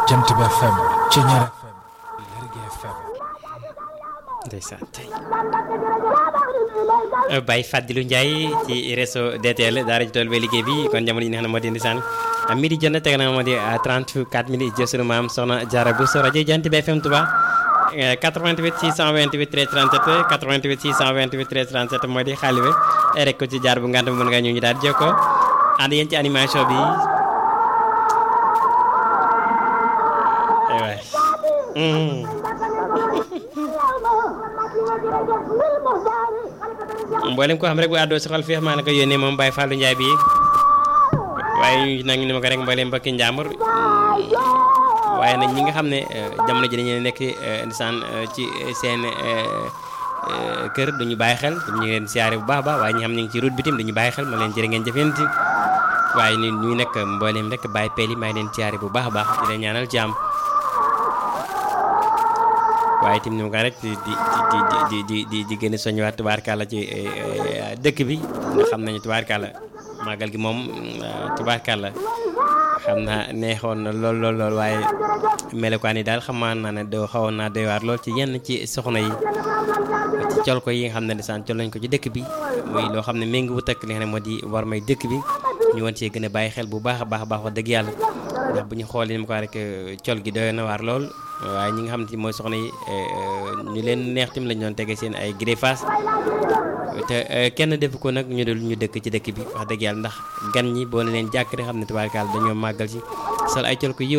Jant bi FM Ceñeer FM Lergui FM ndeysaan tey Baye Fadilou Ndiaye ci réseau DTL daara ji tool ba liggéey bi kon jamono yi nga xam ne moo di ndeysaan midi jot na teg na moo di 34 minutes jël sunu maam soxna Diarra Bousso rajo Jant bi FM Touba 88 628 13 37 88 628 13 37 moo di xaalibe rek ko ci jaar bu ngant mën nga ñu ñu daal di jokkoo ànd yéen ci animation bi waay mboolem ko xam rek bu àddoo si xol feex maa na ko yónnee moom Baye Fallou Ndiaye bi waaye nag ni ma ko rek mboolem mbokki njàmbur waaye nag ñi nga xam ne jamono ji dañu nekk ndisaan ci seen kër duñu bàyyi xel ñu ngi leen siyaare bu baax baax waaye ñi xam ne ngi ci route bi tim duñu bàyyi xel ma leen jërë ngeen jëfeenti waaye ni ñuy nekk mboolem rek bàyyi peel yi maa leen siyaare bu baax a baax di leen ñaanal jàmm waaye tim ni ma ko rek di di di di di di gën a soññiwaat tubaarkàlla ci dëkk bi nga xam nañu tubaarkàlla màggal gi moom tubaarkàlla xam naa neexoon na lool lool lool waaye melokaan yi daal xamaan naa ne doo xawoon naa doy waar lool ci yenn ci soxna yi ci col ko yi nga xam ne desaan col nañ ko ci dëkk bi muy loo xam ne méngi wut ak li nga xam ne moo di war may dëkk bi ñu woon see gën a bàyyi xel bu baax a baax a baax wax dëgg yàlla ndax bu ñu xoolee ni ma ko rek col gi doy na waar lool waaye ñi nga xam ne mooy soxna yi ñu leen neex tim lañ doon tege seen ay greffage te kenn defu ko nag ñu dul ñu dëkk ci dëkk bi wax dëgg yàlla ndax gan ñi boo ne leen jàkk rek xam ne tubaarkaal dañoo màggal ci sol ay col ko yiw